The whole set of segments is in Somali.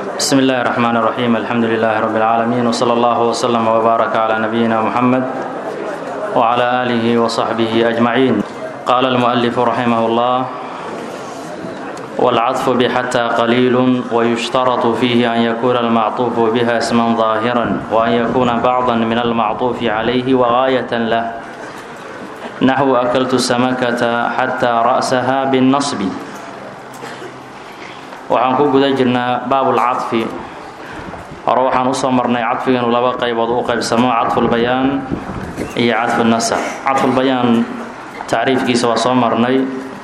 بسم الله الرحمن الرحيم الحمد لله رب العالمين وصلى الله وسلم وبارك على نبينا محمد وعلى آله وصحبه أجمعين قال المؤلف رحمه الله والعطف بحتى قليل ويشترط فيه أن يكون المعطوف بها اسما ظاهرا وأن يكون بعضا من المعطوف عليه وغاية له نحو أكلت السمكة حتى رأسها بالنصب waxaan ku guda jirnaa baabulcadfi hore waxaan usoo marnay cadfiga inuu laba qaybood u qaybsamo cadfulbayaan iyo cadfunasakh cadfulbayaan tacriifkiisa waa soo marnay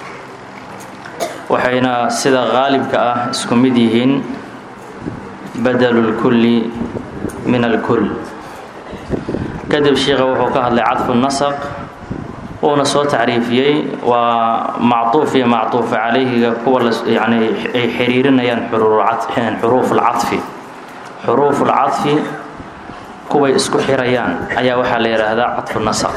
waxayna sida qaalibka ah isku mid yihiin badelu lkulli min alkull kadib sheikha wuxuu ka hadlay cadfunasakh uuna soo tacriifiyey waa macطuuf iyo macطuuf calayhiga kuwa yani ay xiriirinayaan xuruufulcaطfi xuruufulcaطfi kuway isku xirayaan ayaa waxaa la yidhaahdaa caطfu nasq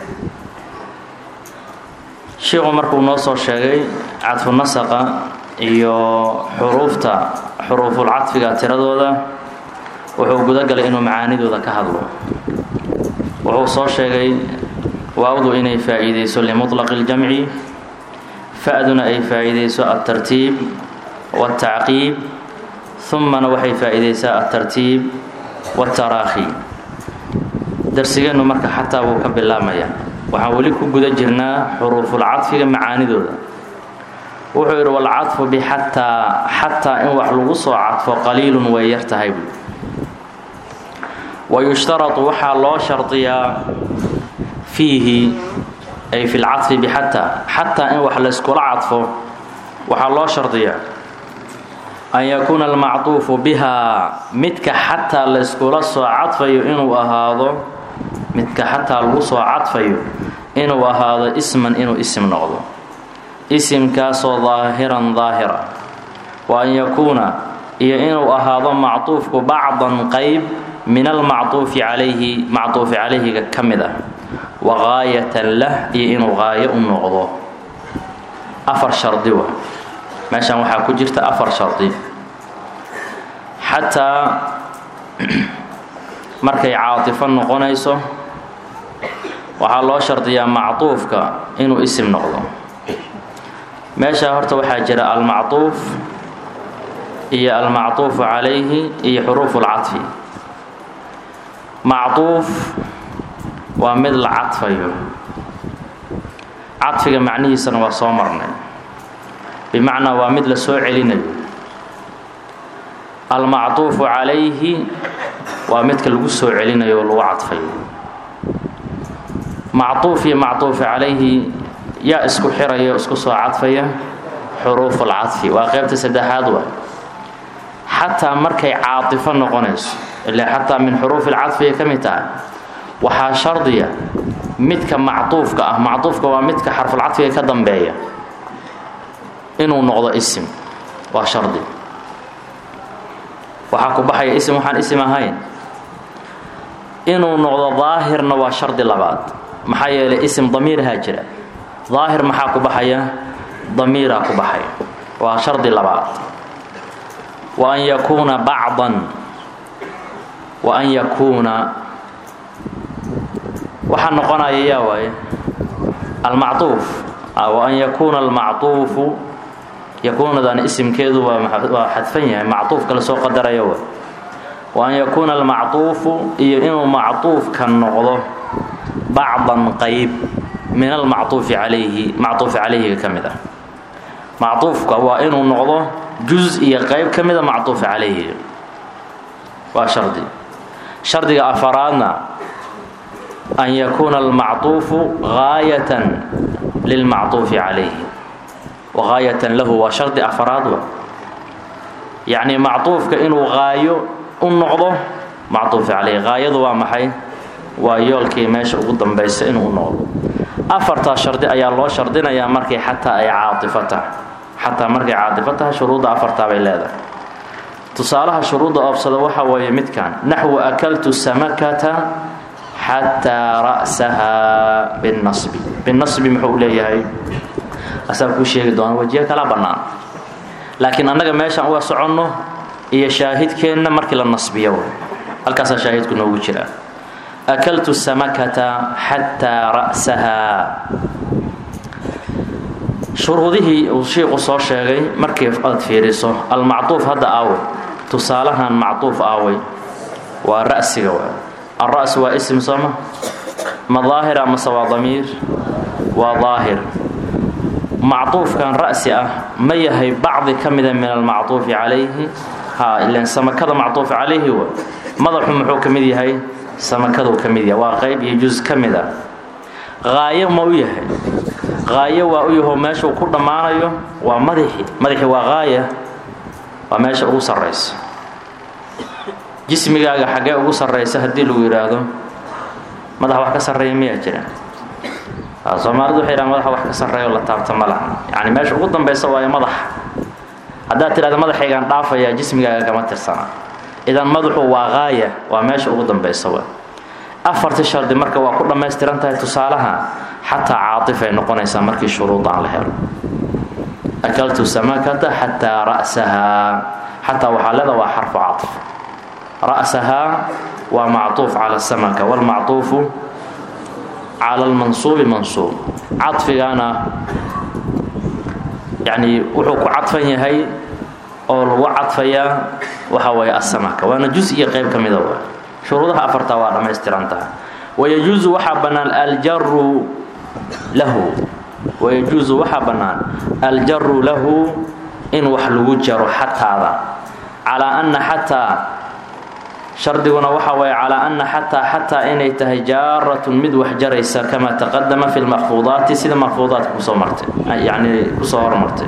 shiiku markuu noo soo sheegay cadfu nasaqa iyo xuruufta xuruufulcaطfiga tiradooda wuxuu gudagalay inuu macaanidooda ka hadlo wuxuu soo sheegay waawdu inay faa'iidayso limuطlaqi اljamci fa-duna ay faa'iidayso altartiib wاltacqiib humana waxay faa'iidaysaa altartiib wاltaraakhi darsigeennu marka xataa wuu ka bilaabmaya waxaan weli ku guda jirnaa xuruufulcadfiga macaanidooda wuxuu yidhi walcadfu bixataa xataa in wax lagu soo cadfo qaliilun way yar tahay buui wayushtaratu waxaa loo shardiyaa fiihi ay fi lcadfi bixataa xataa in wax layskula cadfo waxaa loo shardiyaa an yakuuna almacduufu bihaa midka xataa layskula soo cadfayo inuu ahaado midka xataa lagu soo cadfayo inuu ahaado isman inuu isim noqdo isimkaasoo daahiran daahira wa an yakuuna iyo inuu ahaado macduufku bacdan qayb min almacduufi calayhi macduufi calayhiga ka mid ah wagaayatan lah iyo inuu qaayo u noqdo afar shardi wa meeshan waxaa ku jirta afar shardi xataa markay caatifo noqonayso waxaa loo shardiyaa macduufka inuu isim noqdo meeshaa horta waxaa jira almacduuf iyo almacduufu calayhi iyo xuruufu lcadfi macduuf waa mid la cadfayo cadfiga macnihiisana waa soo marnay bimacnaa waa mid la soo celinayo almacduufu calayhi waa midka lagu soo celinayo oo lagu cadfayo macduuf iyo macduufu calayhi yaa isku xiraya o isku soo cadfaya xuruufulcadfi waa qeybta saddexaad waa xataa markay caatifo noqonayso ilaa xataa min xuruufi lcadfi ay ka mid tahay waxaa shardiya midka macduufka ah macduufka waa midka xarfulcadfiga ka dambeeya inuu noqdo isim waa shardi waxaa ku baxaya isim waxaan isim ahayn inuu noqdo daahirna waa shardi labaad maxaa yeelay isim damiirahaa jira daahir maxaa ku baxaya damiiraa ku baxaya waa shardi labaad wa an yakuuna bacdan wa an yakuuna waxaa noqonaya yaa waaye almacduuf wa an yakuuna almacduufu yakuunadan isimkeedu waa xadfan yahay macduufka lasoo qadaraya wa wa an yakuuna almacduufu iyo inuu macduufka noqdo bacdan qayb min almacduufi calayhi macduufi calayhiga ka mid ah macduufka waa inuu noqdo juz iyo qayb ka mida macduufi calayhiga waa shardi shardiga afaraadna an yakuuna almacduufu gaayatan lilmacduufi calayhi wagaayatan lahu waa shardi afaraad wa yacnii macduufka inuu gaayo u noqdo macduufi calayhi gaayadu waa maxay waa yoolkii meesha ugu dambaysa inuu u noqdo afartaa shardi ayaa loo shardinayaa markay xataa ay caatifo tahay xataa markay caatifo tahay shuruudda afartaa bay leedahay tusaalaha shuruudda oobsada waxa weeye midkan naxwu akaltu samakata xataa ra'sahaa binasbi binasbi muxuu leeyahay asaa kuu sheegi doona wajiyo kala bannaan laakiin annaga meeshaan uga soconno iyo shaahidkeenna markii la nasbiyo halkaasaa shaahidku noogu jira akaltu samakata xataa ra'sahaa shuruudihii uu shiiqu soo sheegay markii aad fiiriso almacduuf hadda aawey tusaalahan macduuf aawey waa ra'siga waa alra's waa ism sooma ma daahir amase waa damiir waa daahir macduufkan ra'si ah ma yahay bacdi ka mida min almacduufi calayhi ha ilan samakada macduuf calayhi wa madaxu muxuu ka mid yahay samakaduu ka mid yahay waa qayb iyo jus ka mid a qaayo ma u yahay qaayo waa u yaho meeshuu ku dhammaanayo waa madaxi madaxi waa qaaya waa meesha ugu sarraysa jismigaaga xaggee ugu sarraysa haddii lagu yidhaahdo madax wax ka sarreeya miyaa jira soomaalidu waxay yidhahan madaxa wax ka sarreeyo la taabta ma laha yacni meesha ugu dambaysa waayo madaxa haddaad tidhahda madaxaygaan dhaafayaa jismigaaga kama tirsana idan madaxu waa qaaya waa meesha ugu dambaysa wa afartii shardi marka waa ku dhammaystiran tahay tusaalaha xataa caatif ay noqonaysaa markii shuruudaan la helo akaltu samakata xataa ra'sahaa xataa waxaa leeda waa xarfu caطf ra'sahaa waa macطuuf cala samaka wاlmacطuufu cala اlmansuubi mansuub caطfigana yani wuxuu ku cadfan yahay oo lagu cadfayaa waxa waye asamaka waana jus iyo qayb ka mida wa shuruudaha afartaa waa dhammaystiran tahay wayajuusu waxaa bannaan aljaru lahu wayajuusu waxaa bannaan aljaru lahu in wax lagu jaro xataada calaa anna xataa shardiguna waxa waye calaa anna xataa xataa inay tahay jaaratun mid wax jaraysa kamaa taqadama fi lmakfuudaati sida makfuudaadka kusoo martay yacni kusoo hormartay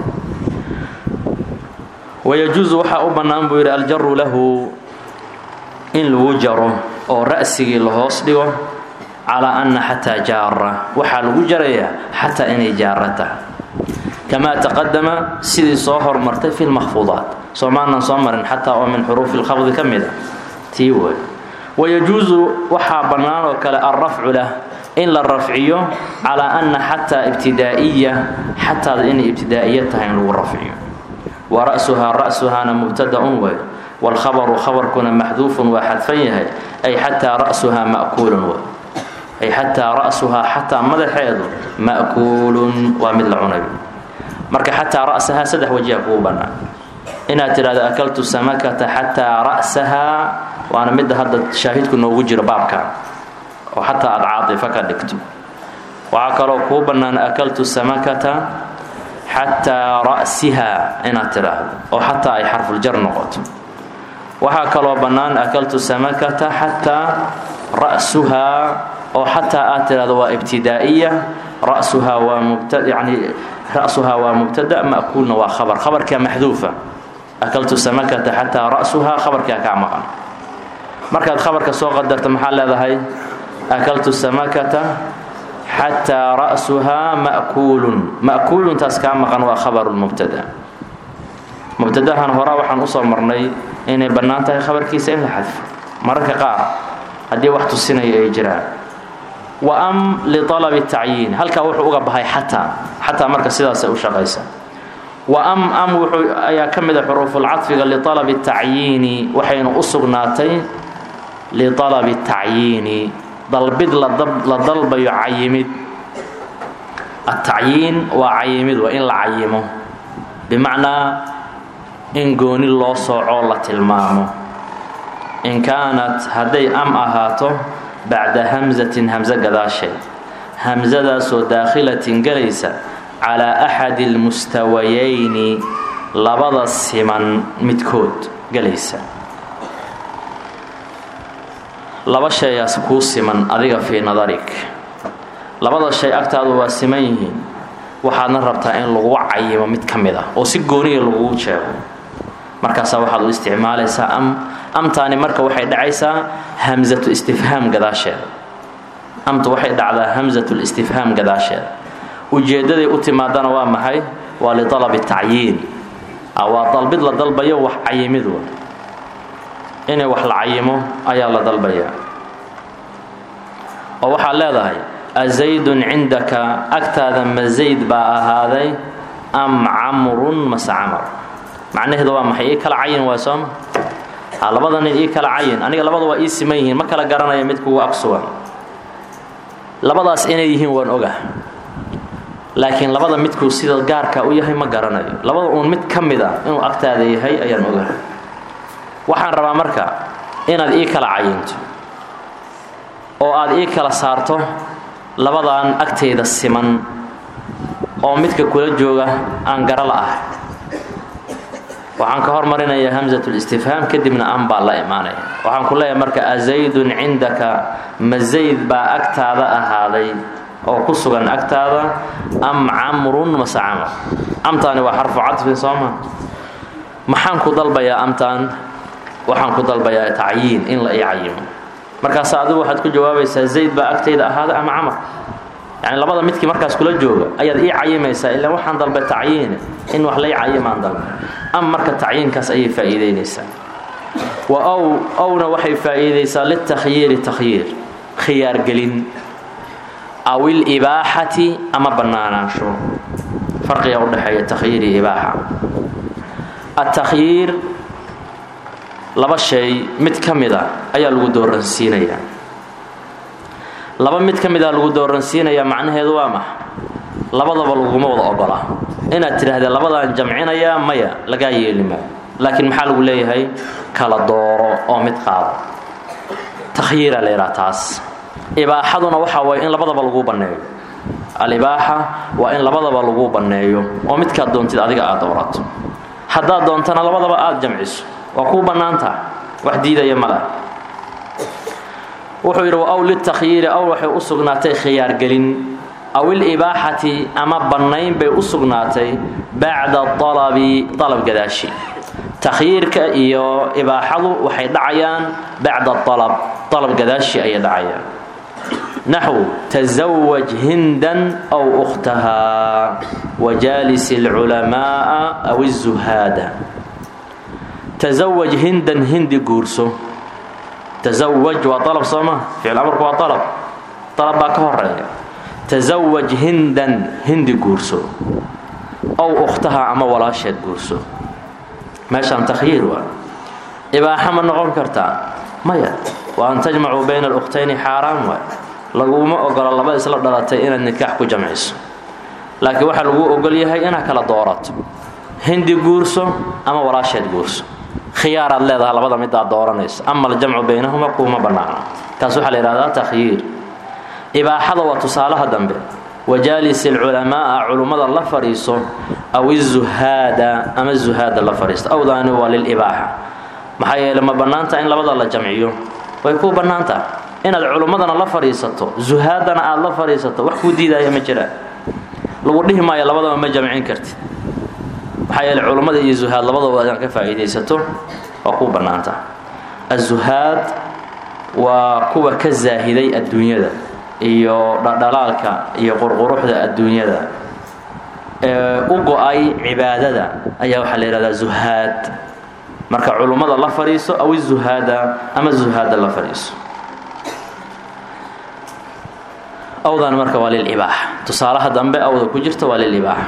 wayajuusu waxaa u bannaan buu yidhi aljaru lahu in lagu jaro oo ra'sigii la hoos dhigo calaa anna xataa jaara waxaa lagu jarayaa xataa inay jaara tahay kamaa taqadama sidii soo hormartay fi lmakfuudaat soomaanan soo marin xataa oo min xuruufi lkhafdi ka mid a tii wey wayajuusu waxaa bannaan oo kale alrafcu lah in la rafciyo calaa anna xataa ibtidaa'iya xataada inay ibtidaa'iya tahay in lagu rafciyo wa ra'suhaa ra'suhaana mubtada-un wey wاlkhabaru khabarkuna maxduufun waa xadfan yahay ay xataa ra'suhaa ma'kuulun w ay xataa ra'suhaa xataa madaxeedu ma'kuulun waa mid la cunayo marka xataa ra'sahaa saddex wajiha kugu bannaan inaad tidhahdo akaltu samakata xataa ra'sahaa waana midda hadda shaahidku noogu jiro baabkan oo xataa aad caadifa ka dhigto waxaa kaloo kuu bannaan akaltu samakata xataa ra'sihaa inaad tidhaahdo oo xataa ay xarfuljar noqoto waxaa kaloo bannaan akaltu samakata xataa ra'suhaa oo xataa aad tidhahdo waa ibtidaa'iya ra'suhaa waa mubta yani ra'suhaa waa mubtada ma'kuulna waa khabar khabarkaa maxduufa akaltu samakata xataa ra'suhaa khabarkaa kaa maqan markaad khabarka soo qadarta maxaa leedahay akaltu samakata xataa ra'suhaa ma'kuulun ma'kuuluntaas kaa maqan waa khabaru lmubtada mubtadahan horaa waxaan usoo marnay inay bannaan tahay khabarkiisa in la xadfo mararka qaar haddii wax tusinaya ay jiraan wa am lialabi tacyiin halkaa wuxuu uga bahay xataa xataa marka sidaasay u shaqaysa wa am am wuxuu ayaa ka mid a xuruufulcadfiga lialabi tacyiini waxayna u sugnaatay lialabi tacyiini dalbid la dalbayo cayimid atacyiin waa cayimid waa in la cayimo bimacnaa in gooni loo soocoo la tilmaamo in kaanat hadday am ahaato bacda hamsatin hamso gadaasheed hamsadaasoo daakhilatin gelaysa calaa axadi almustawayayni labada siman midkood gelaysa laba shayaas kuu siman adiga fii nadarik labada shay agtaadu waa siman yihiin waxaadna rabtaa in lagu cayimo mid ka mid ah oo si gooniya lagugu jeego markaasaa waxaad u isticmaalaysaa am amtaani marka waxay dhacaysaa hamsatu istifhaam gadaasheeda amtu waxay dhacdaa hamsatu listifhaam gadaasheeda ujeeddaday u timaadana waa maxay waa lialabi tacyiin waa dalbid la dalbayo wax cayimid wa inay wax la cayimo ayaa la dalbayaa oo waxaad leedahay azaydun cindaka agtaada ma zayd baa ahaaday am camrun mase camar macnaheedu waa maxay ii kala cayin waa sooma labada nin ii kala cayin aniga labada waa ii siman yihiin ma kala garanaya mid kugu ag sugan labadaas inay yihiin waan oga laakiin labada midkuu sida gaarka u yahay ma garanayo labada uun mid ka mid a inuu agtaada yahay ayaan oga waxaan rabaa marka inaad ii kala cayinto oo aad ii kala saarto labadan agtayda siman oo midka kula jooga aan gara la ah waxaan ka hormarinayaa hamsatulistifhaam kadibna an baa la imaanaya waxaan ku leeyahay marka azaydun cindaka ma zayd baa agtaada ahaaday oo ku sugan agtaada am camrun mase camr amtaani waa xarfu cadfin sooma maxaan ku dalbayaa amtaan waxaan ku dalbayaa tacyiin in la ii cayimo markaas adigu waxaad ku jawaabaysaa zayd baa agtayda ahaaday ama camr yani labada midkii markaas kula jooga ayaad ii cayimaysaa ilaa waxaan dalbay tacyiine in wax lay cayimaan dalba am marka tacyiinkaas ayay faa'iidaynaysaa wa ow owna waxay faa'iidaysaa litakhyiiri takhyiir khiyaargelin aw ilibaaxati ama bannaanaansho farqiga udhexeeya takhyiir iyo ibaaxa atakhyiir laba shay mid ka mid a ayaa lagu dooransiinayaa laba mid ka mid a lagu dooransiinayaa macnaheedu waa max labadaba laguma wada ogola inaad tidhaahdee labadaan jamcinayaa maya lagaa yeeli maayo laakiin maxaa lagu leeyahay kala dooro oo mid qaado takhyiira la yidhaha taas ibaaxaduna waxaa waye in labadaba lagu banneeyo alibaaxa waa in labadaba lagu banneeyo oo midkaad doontid adiga aad doorato haddaad doontana labadaba aad jamciso waa kuu bannaantaha wax diidaya ma lah wuxuu yidhi aw litakhyiiri aw waxay u sugnaatay khiyaargelin aw ilibaaxati ama bannayn bay u sugnaatay bacda alabi alab gadaashi takhyiirka iyo ibaaxadu waxay dhacayaan bacda alab alab gadaashi ayay dhacayaan naxw tasawaj hindan aw ukhtahaa wajaalis alculamaaa aw izuhaada tasawaj hindan hindi guurso tasawaj waa alab sooma ficil amarku waa alab alab baa ka horeeya tasawaj hindan hindi guurso ow ukhtaha ama walaasheed guurso meeshaan takhyiir waa ibaaxa ma noqon kartaa maya wa an tajmacuu bayna alukhtayni xaaraan waay laguma ogola laba isla dhalatay inaad nikaax ku jamciso laakiin waxaa laguu ogol yahay inaad kala doorato hindi guurso ama walaasheed guurso khiyaaraad leedaha labada midaad dooranayso ama aljamcu baynahuma kuuma bannaano taas waxaa la yidhahdaa takhyiir ibaaxada waa tusaalaha dambe wajaalis alculamaaa culummada la fadhiiso aw izuhaada ama zuhaada la fadhiisto awdaani waa lilibaaxa maxaa yeele ma bannaanta in labada la jamciyo way kuu bannaantaha inaad culummadana la fadhiisato zuhaadana aad la fadhiisato wax kuu diidaya ma jiraan lagu dhihi maayo labadaba ma jamcin kartid maxaa yeele culummada iyo zuhaad labadaba inaad ka faa'iidaysato waa kuu bannaantaha azuhaad waa kuwa ka zaahiday adduunyada iyo dhadhalaalka iyo qurquruxda adduunyada ee u go-ay cibaadada ayaa waxaa la yidhahdaa zuhaad marka culummada la fadhiiso aw izuhaada ama zuhaada la fadhiiso awdan marka waa lilibaaxa tusaalaha dambe awda ku jirta waa lilibaaxa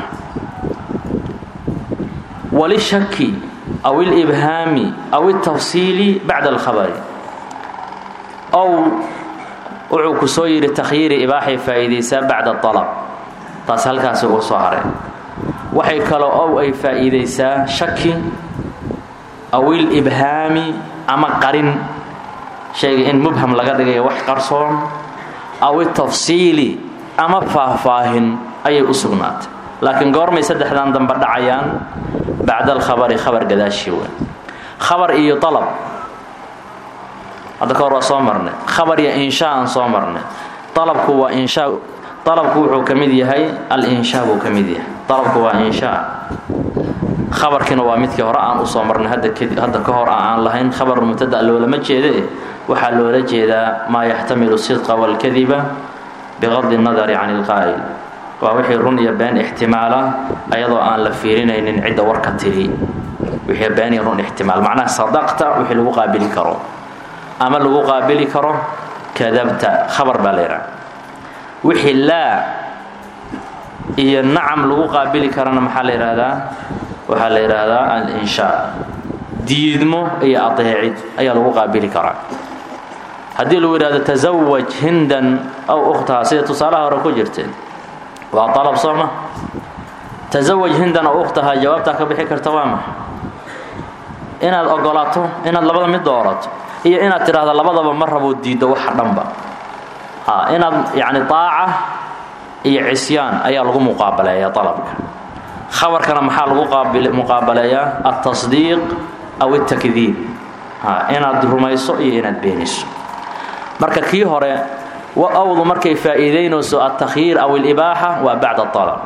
walishaki aw ilibhaami aw iltafsiili bacda alkhabari ow wuxuu ku soo yidhi takhyiiri ibaaxay faa'iidaysaa bacda alab taas halkaasi uu soo haray waxay kaloo ow ay faa'iidaysaa shaki aw ilibhaami ama qarin shayga in mubham laga dhigayo wax qarsoon aw itafsiili ama faahfaahin ayay u sugnaatay laakiin goormay saddexdan dambe dhacayaan bacda alkhabari khabar gadaashii weyn khabar iyo alab hadda ka hor waa soo marnay khabar iyo inshaa aan soo marnay alabku waa inshaa alabku wuxuu ka mid yahay al-inshaa buu ka mid yahay alabku waa inshaa khabarkiina waa midkii hore aan usoo marnay hadda hadda ka hor aan lahayn khabar mubtada loolama jeede waxaa loola jeedaa maa yaxtamilu sidqa walkadiba biqadi nadari can ilqaa'il waa wixii run iyo been ixtimaala ayadoo aan la fiirinaynin cidda warka tiri wixii been iyo run ixtimaal macnaha sadaqta wixii lagu qaabili karo ama lagu qaabili karo kadabta khabar baa la yidhaha wixii laa iyo nacam lagu qaabili karana maxaa la yidhaahdaa waxaa la yidhaahdaa al-inshaa diidmo iyo adeecid ayaa lagu qaabili karaa haddii lagu yidhahdo tasawaj hindan aw ukhtaha sida tusaalaha hore ku jirteen waa alab sooma tasawaj hindan aw ukhtaha jawaabtaa ka bixi karta waa maxa inaad ogolaato inaad labada mid doorato iyo inaad tidhaahdo labadaba ma raboo diiddo waxa dhanba inaad yani aaca iyo cisyaan ayaa lagu muqaabaleeyaa alabka khabarkana maxaa lagu muqaabaleeyaa altasdiiq aw altakdiib inaad rumayso iyo inaad beeniso marka kii hore awdu markay faa'iidaynayso altakhyiir aw alibaaxa waa bacda alab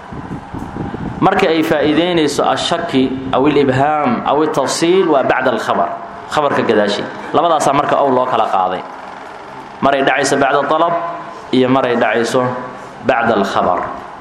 marka ay faa'iidaynayso ashaki aw alibhaam aw altafsiil waa bacda alkhabar khabarka gadaashi labadaasaa marka ow loo kala qaaday maray dhacayso bacda alab iyo maray dhacayso bacda alkhabar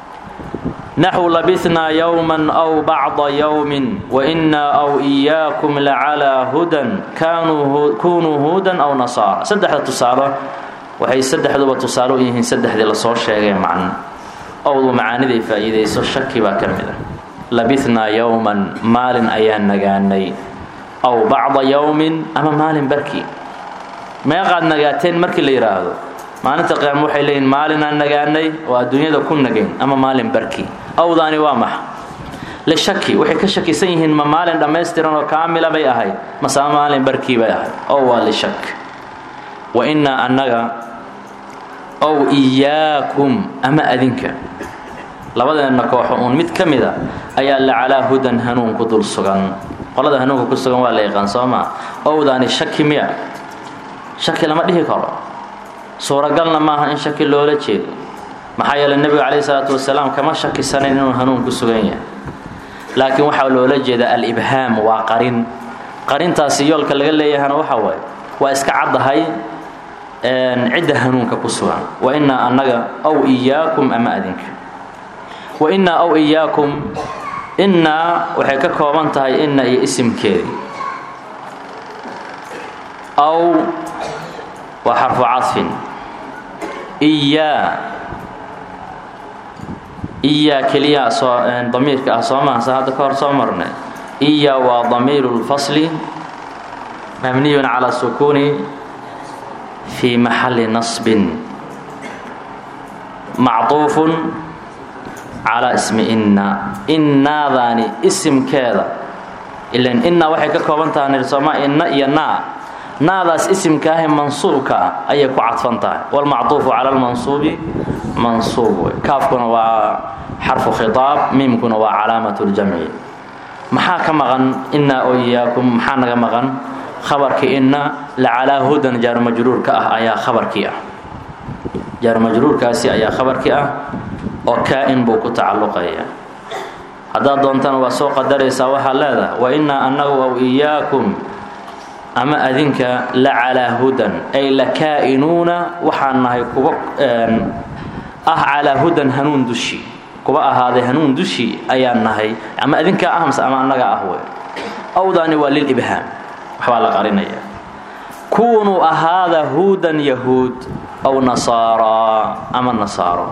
naxu labinaa yowman aw bacda yowmin wainaa aw iyaakum lacalaa hudan kunuu huudan aw nasaara saddexda tusaalo waxay saddexduba tusaale u yihiin saddexdii lasoo sheegay macno owdu macaaniday faa'iidayso shaki baa ka mid ah labinaa yowman maalin ayaan nagaanay aw bacda yowmin ama maalin barkii meeqaad nagaateen markii la yidhaahdo maalinta qiyaama waxay leeyihin maalinaan nagaanay oo adduunyada ku nagayn ama maalin barkii awdaani waa maxa lishaki waxay ka shakisan yihiin ma maalin dhammaystiran oo kaamila bay ahayd mase ama maalin barkii bay ahayd ow waa lishak wa innaa annaga ow iyaakum ama adinka labadeenna kooxo uun mid ka mida ayaa la calaa hudan hanuun ku dul sugan qolada hanuunka ku sugan waa la yaqaan soo maa owdaani shaki miya shaki lama dhihi karo suuragalna maaha in shaki loola jeedo maxaa yeele nebiga calayhi salaatu wasalaam kama shakisanayn inuu hanuun ku sugan yahay laakiin waxaa loola jeedaa alibhaam waa qarin qarintaasi yoolka laga leeyahana waxa waaye waa iska caddahay cidda hanuunka ku sugan wa innaa annaga aw iyaakum ama adinka wa innaa aw iyaakum innaa waxay ka kooban tahay inna iyo isimkeedii aw waa xarfu cadfin iyaa iyaa keliya soo damiirka ah soo maha sa hadda ka hor soo marnay iyaa waa damiiru lfasli mabniyun calaa sukuuni fii maxalli nasbin macطuufun calaa ismi inna innaadaani isimkeeda ilan inna waxay ka kooban taha nirsooma inna iyo naa naadaas isimkaahe mansuubka ah ayay ku cadfan tahay wlmacطuufu cala lmansuubi mansuub wey kaafkuna waa xarfu khiaab miimkuna waa calaamat ljamci maxaa ka maqan inaa oo iyaakum maxaa naga maqan khabarkii inna lacalaa hudan jaarumajruurka ah ayaa khabarkii ah jaarumajruurkaasi ayaa khabarkii ah oo kaa-in buu ku tacalluqaya haddaad doontana waa soo qadaraysaa waxaad leedahay wa innaa annagu aw iyaakum ama adinka la calaa hudan ay la kaa-inuuna waxaan nahay kuwa ah calaa hudan hanuun dushi kuwa ahaaday hanuun dushi ayaan nahay ama adinkaa ah mase ama annaga ah wey awdaani waa lilibhaam waxbaa la qarinaya kuunuu ahaada huudan yahuud aw nasaaraa ama nasaaro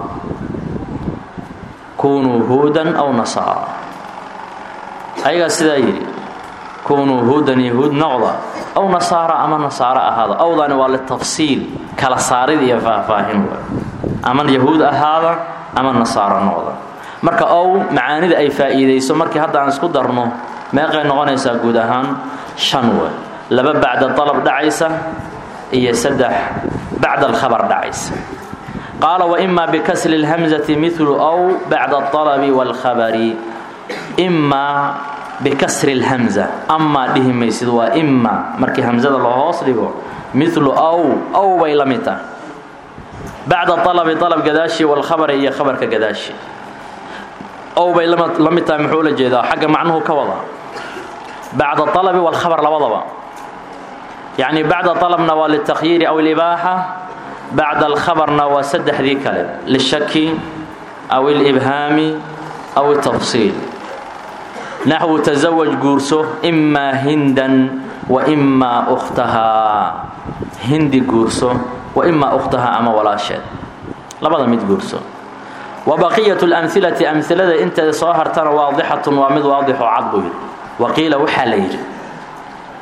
kunuu huudan aw nasaara ayagaa sidaa yidhi kunuu huudan yahuud noqda aw nasaara ama nasaaro ahaada awdaani waa litafsiil kala saarid iyo faahfaahin w ama yahuud ahaada ama nasaaro noqda marka ow macaanida ay faa'iidayso markii hadda aan isku darno meeqay noqonaysaa guud ahaan shan we laba bacda dalab dhacaysa iyo saddex bacda alkhabar dhacaysa qaala waimaa bikasri اlhamzati milu ow bacda اalabi wاlkhabari imaa bikasri اlhamza amaa dhihi maysid waa ima markii hamzada loo hoos dhigo milu ow ow bay la mid tahay bacda alabi alab gadaashi wاlkhabari iyo khabarka gadaashi ow bay la mid tahay muxuu la jeedaa xagga macnuhu ka wada bacda alabi wاlkhabar labadaba yacni bacda alabna waa liltakhyiiri aw libaaxa bacda alkhabarna waa saddexdii kale lishaki aw ilibhaami aw itafsiil naxwu tasawaj guurso imaa hindan wa imaa ukhtahaa hindi guurso wa imaa ukhtahaa ama walaasheed labada mid guurso wa baqiyat lamhilati amhilada inteeda soo hartana waadixatun waa mid waadixoo cad buu yidhi waqiila waxaa la yidhi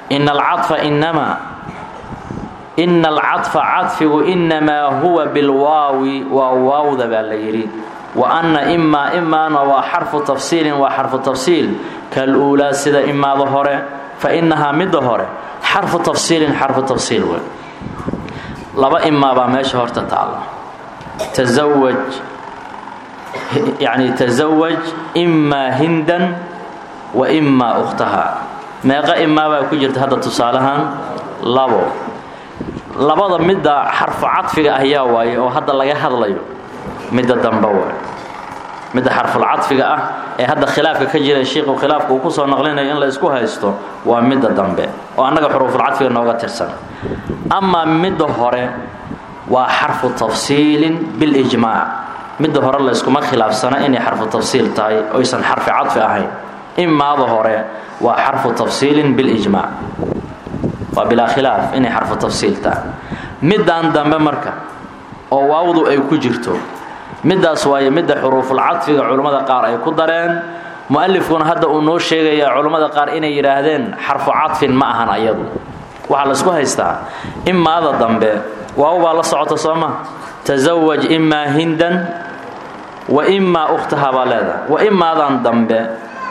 ina alcaطfa inamaa ina alcaطfa cadfigu inamaa huwa bilwaawi waa waawda baa la yidhi wa anna imaa imaana waa xarfu tafsiilin waa xarfu tafsiil kaluulaa sida imaada hore fa inahaa midda hore xarfu tafsiilin xarfu tafsiil wey laba imaa baa meesha horta taalla tasawaj yacni tasawaj imaa hindan wa imaa ukhtaha meeqa imaa baa ku jirta hadda tusaalahan labo labada midda xarfu cadfiga ah yaa waaye oo hadda laga hadlayo midda dambe waay midda xarfulcadfiga ah ee hadda khilaafka ka jira shiiku khilaafka uu kusoo naqlinayo in la isku haysto waa midda dambe oo annaga xuruufulcadfiga nooga tirsan amaa midda hore waa xarfu tafsiilin bilijmaac midda hore layskuma khilaafsana inay xarfu tafsiil tahay oysan xarfi cadfi ahayn imaada hore waa xarfu tafsiilin bilijmaac waa bilaa khilaaf inay xarfu tafsiil tahay middan dambe marka oo waawdu ay ku jirto middaas waaye midda xuruufulcadfiga culummada qaar ay ku dareen mu'alifkuna hadda uu noo sheegayaa culummada qaar inay yidhaahdeen xarfu cadfin ma ahan ayadu waxaa laysku haystaa imaada dambe waaw baa la socota soo ma tasawaj imaa hindan wa imaa ukhtaha baa leedahay wa imaadan dambe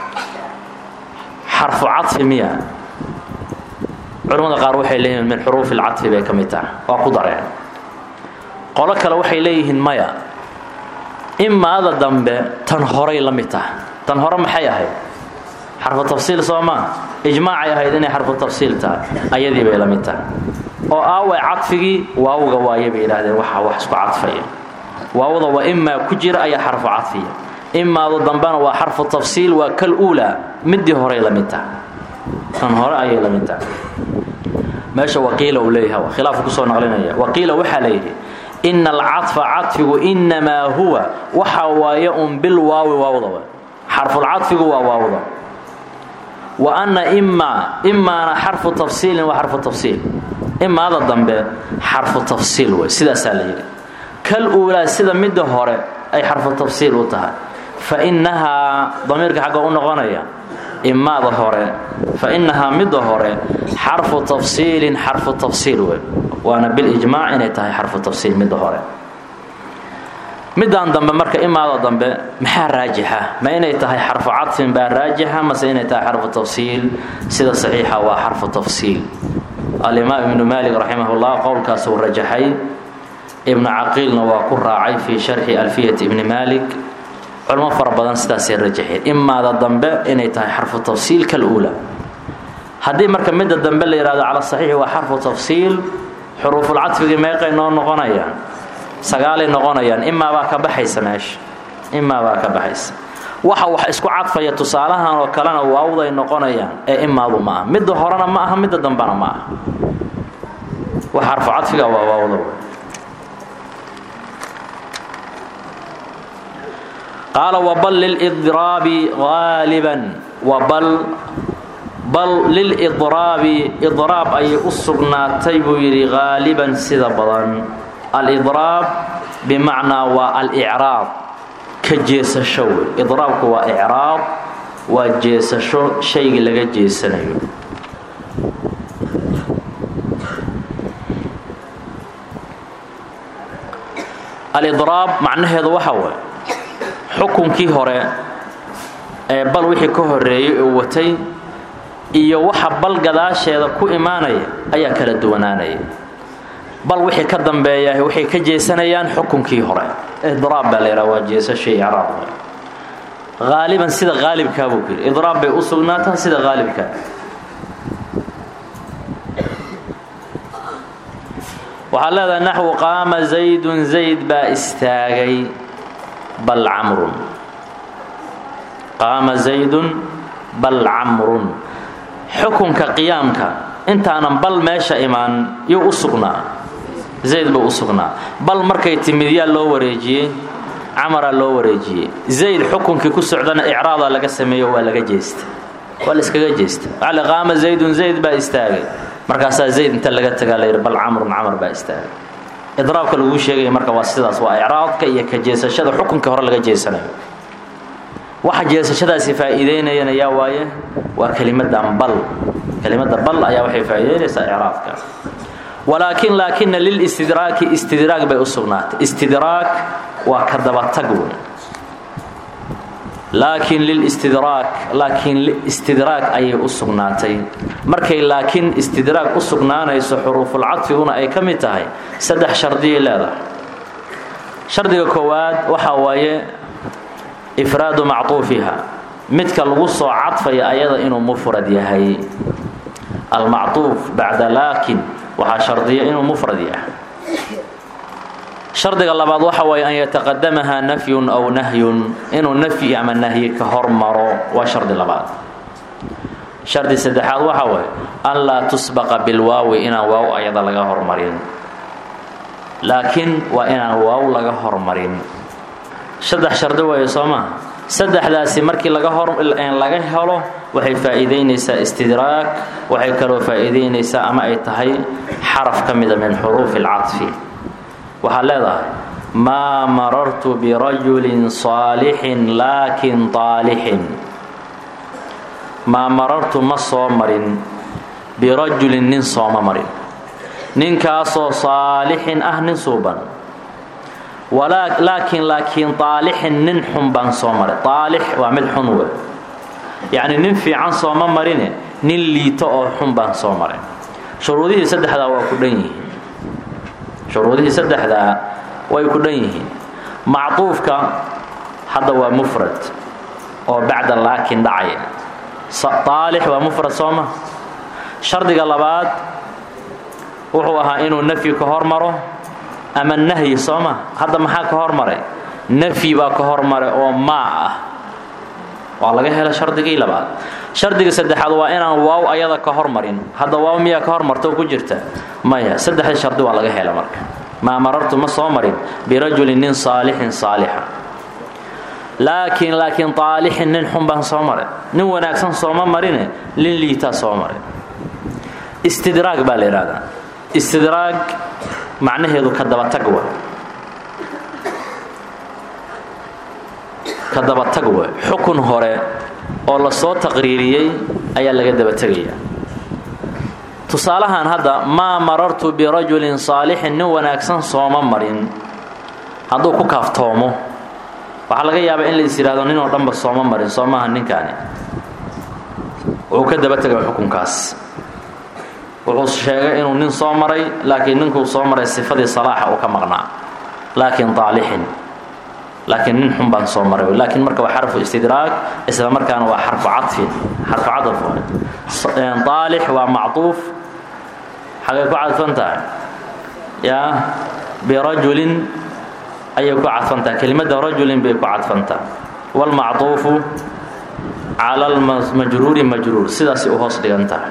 xarfu cadfi miya culimmada qaar waxay leeyihiin min xuruufi lcadfi bay ka mid tahay waa ku dareen qolo kale waxay leeyihiin maya imaada dambe tan horay la mid tahay tan hore maxay ahayd xarfu tafsiil soo maa ijmaacay ahayd inay xarfu tafsiil tahay ayadii bay la mid tahay oo aaway cadfigii waawga waaye bay yidhaahdeen waxa wax isku cadfaya waawda waa imaa ku jira ayaa xarfu cadfiya imaadu dambena waa xarfu tafsiil waa kal uulaa midii horay la mid tahay tan hore ayay la mid tahay meesha waqiila uu leeyahay khilaafku kusoo naqlinaya waqiila waxaa la yidhi ina alcadfa cadfigu inamaa huwa waxa waaye un bilwaawi waawda wa xarfulcadfigu waa waawda wa anna imaa imaana xarfu tafsiilin waa xarfu tafsiil imaada dambe xarfu tafsiil wey sidaasaa la yidhi kal uulaa sida midda hore ay xarfu tafsiil u tahay fa innahaa damiirka xagga u noqonaya imaada hore fa innahaa midda hore xarfu tafsiilin xarfu tafsiil wey waana bilijmaac inay tahay xarfu tafsiil midda hore middan dambe marka imaada dambe maxaa raajixa ma inay tahay xarfu cadfin baa raajixa mase inay tahay xarfu tafsiil sida saxiixa waa xarfu tafsiil alimaam ibnu maalik raximahullah qowlkaasuu rajaxay ibnu caqiilna waa ku raacay fii sharxi alfiyati ibni maalik culmo fara badan sidaasay rajaxeen imaada dambe inay tahay xarfu tafsiil kaluula haddii marka midda dambe la yihahdo cala saxiixi waa xarfu tafsiil xuruufulcadfigii meeqay noo noqonayaan sagaalay noqonayaan imaa baa ka baxaysa meesha imaa baa ka baxaysa waxa wax isku cadfaya tusaalahan oo kalena waawday noqonayaan ee imaadu ma aha midda horena ma aha midda dambena ma aha wax xarfu cadfiga waa waawda qaala wabal lilidraabi haaliban wabal bal lilidraabi idraab ayay u sugnaatay buu yidhi haaliban sida badan alidraab bimacnaa waa alicraab ka jeesasho wey idraabku waa icraab waa jeesasho shaygii laga jeesanayo alidraab macnaheedu waxa waay xukunkii hore ee bal wixii ka horeeyey oo watay iyo waxa bal gadaasheeda ku imaanaya ayaa kala duwanaanaya bal wixii ka dambeeya waxay ka jeesanayaan xukunkii hore idraab baa la yidhaha waa jeesasho icraab haaliban sida haalibkaa buu ku yidhi idraab bay u sugnaataa sida haalibkaa waxaad leedahay naxwu qaama zaydun zayd baa istaagay bal camrun qaama zaydun bal camrun xukunka qiyaamka intaanan bal meesha imaan yuu u sugnaa zayd buu u sugnaa bal markay timid yaa loo wareejiyey camaraa loo wareejiyey zayd xukunkii ku socdana icraadaa laga sameeyo waa laga jeesta waa la iskaga jeesta waxaa qaama zaydun zayd baa istaagay markaasaa zayd inta laga tagaa layidhi bal camrun camar baa istaagay idraabka laguu sheegaya marka waa sidaas waa icraadka iyo ka jeesashada xukunka hore laga jeesanayo waxa jeesashadaasi faa'iideynayana yaa waaye waa kelimadan bal kelimada bal ayaa waxay faa'iidaynaysaa icraabka walaakin laakina lilistidraaki istidraag bay u sugnaatay istidraag waa ka dabatag wey laakiin lilistidraak laakiin istidraag ayay u sugnaatay markay laakiin istidraag u sugnaanayso xuruufulcadfiguna ay ka mid tahay saddex shardiyay leedahay shardiga koowaad waxaa waaye ifraadu mactuufiha midka lagu soo cadfaya ayada inuu mufrad yahay almactuuf bacda laakin waxaa shardiya inuu mufrad yahay shardiga labaad waxa waaye an yataqadamaha nafyun aw nahyun inuu nafyi ama nahyi ka hormaro waa shardi labaad shardi saddexaad waxa waaye an laa tusbaqa bilwaawi inaan waaw ayada laga hormarin laakiin waa inaan waaw laga hormarin saddex shardi waaye soo maha saddexdaasi markii laga laga helo waxay faa'iidaynaysaa istidraag waxay kaloo faa'iidaynaysaa ama ay tahay xaraf ka mida min xuruufi alcadfi waxaad leedahay maa marartu birajulin saalixin laakin aalixin maa marartu ma soo marin birajulin nin sooma marin ninkaasoo saalixin ah nin suuban laakiin laakiin aalixin nin xun baan soo maray aalix waa mid xun we yacni nin fiican sooma marine nin liito oo xun baan soo maray shuruudihii saddexdaa waa ku dhan yihiin shuruudihii saddexdaa way ku dhan yihiin macduufka hadda waa mufrad oo bacda laakin dhacaya aalix waa mufrad sooma shardiga labaad wuxuu ahaa inuu nafyi ka hormaro ama nahyi sooma hadda maxaa ka hormaray nafyi baa ka hormaray oo maa ah waa laga hela shardigii labaad shardiga saddexaad waa inaan waaw ayada ka hormarin hadda waaw miyaa ka hormarta oo ku jirta maya saddexda shardi waa laga hela marka maa marartu ma soo marin birajulin nin saalixin saalixa laakiin laakiin aalixin nin xun baan soo maray nin wanaagsan sooma marine nin liitaa soo maray istidraag baa la yidhahdaa istidraag macnaheedu ka dabatag wa ka dabatag wa xukun hore oo la soo taqriiriyey ayaa laga dabategaya tusaalahan hadda maa marartu birajulin saalixin nin wanaagsan sooma marin hadduu ku kaaftoomo waxaa laga yaabaa in la is yidhahdo ninoo dhanba sooma marin soo maaha ninkaani wuxuu ka dabategaya xukunkaas wuxuu sheegay inuu nin soo maray laakiin ninkuu soo maray sifadii salaaxa uu ka maqnaa laakiin aalixin laakiin nin xun baan soo maray laakiin marka waa xarfu istidraag isla markaana waa xarfu cadfin xarfu cadaf aalix waa macduuf xagay ku cadfan tahay yaa birajulin ayay ku cadfan tahay kelimada rajulin bay ku cadfan tahay waalmacduufu cala almajruuri majruur sidaasay u hoos dhigan tahay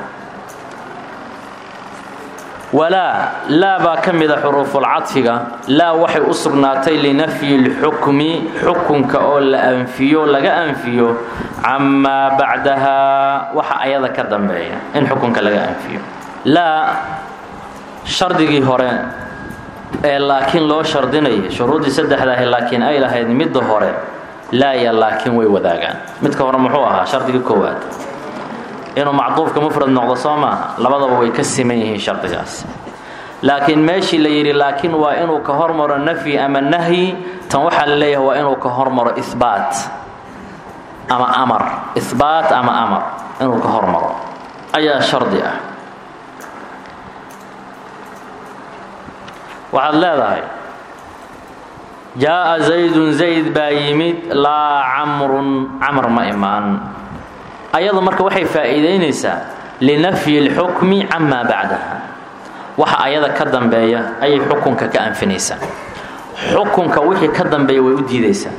walaa laa baa ka mida xuruufulcadfiga laa waxay u sugnaatay linafyi lxukmi xukunka oo la anfiyo laga anfiyo camaa bacdahaa waxa ayada ka dambeeya in xukunka laga anfiyo laa shardigii hore ee laakiin loo shardinayay shuruuddii saddexdaahi laakiin ay lahayd midda hore laa ya laakiin way wadaagaan midka hore muxuu ahaa shardigii koowaad inuu macduufka mufrad noqdo soo maaha labadaba way ka siman yihiin shardigaas laakiin meeshii la yidhi laakiin waa inuu ka hormaro nafyi ama nahyi tan waxaa la leeyahay waa inuu ka hormaro ihbaat ama amar ihbaat ama amar inuu ka hormaro ayaa shardi ah waxaad leedahay jaa'a zaydun zayd baa yimid laa camrun camr ma imaan ayadu marka waxay faa'iidaynaysaa linafyi اlxukmi camaa bacdaha waxa ayada ka dambeeya ayay xukunka ka anfinaysaa xukunka wixii ka dambeeya way u diidaysaa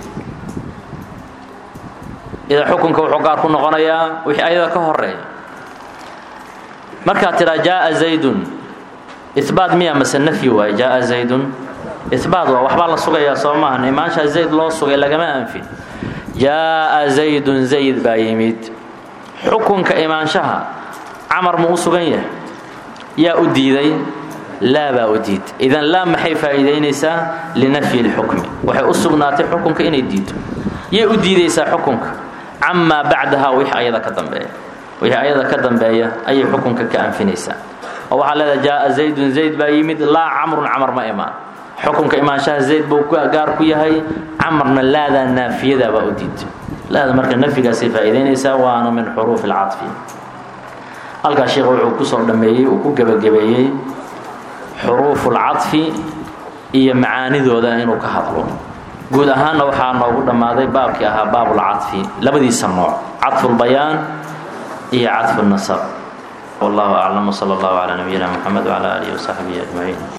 idan xukunka wuxuu gaar ku noqonayaa wixii ayada ka horeeya markaad tidhaa jaaa zaydun ibaat miya mase nafyi waaye jaaa zaydun ibaat waa waxbaa la sugayaa soo maahan imaanshaa zayd loo sugay lagama anfin jaaa zaydun zayd baa yimid xukunka imaanshaha camar mu u sugan yahay yaa u diiday laa baa u diid idan laa maxay faa'iidaynaysaa linafyi اlxukmi waxay u sugnaatay xukunka inay diido yay u diidaysaa xukunka camaa bacdaha wix ayada ka dambeeya wixii ayada ka dambeeya ayay xukunka ka anfinaysaa oo waxaa leedahay jaaa zaydun zayd baa yimid laa camrun camar ma imaan xukunka imaanshaha zayd buu gaar ku yahay camarna laadaa naafiyada baa u diidtay laada marka nafyigaasay faa'iidaynaysaa waana min xuruufi alcadfi halkaas sheekh wuxuu kusoo dhammeeyey uu ku gebagabeeyey xuruufu lcadfi iyo macaanidooda inuu ka hadlo guud ahaanna waxaa noogu dhammaaday baabkii ahaa baabulcadfi labadiisa nooc cadfulbayaan iyo cadfu nasab wallahu aclam wsala allahu calaa nabiyina moxamed wcala aalihi wasaxbihi ajmaciin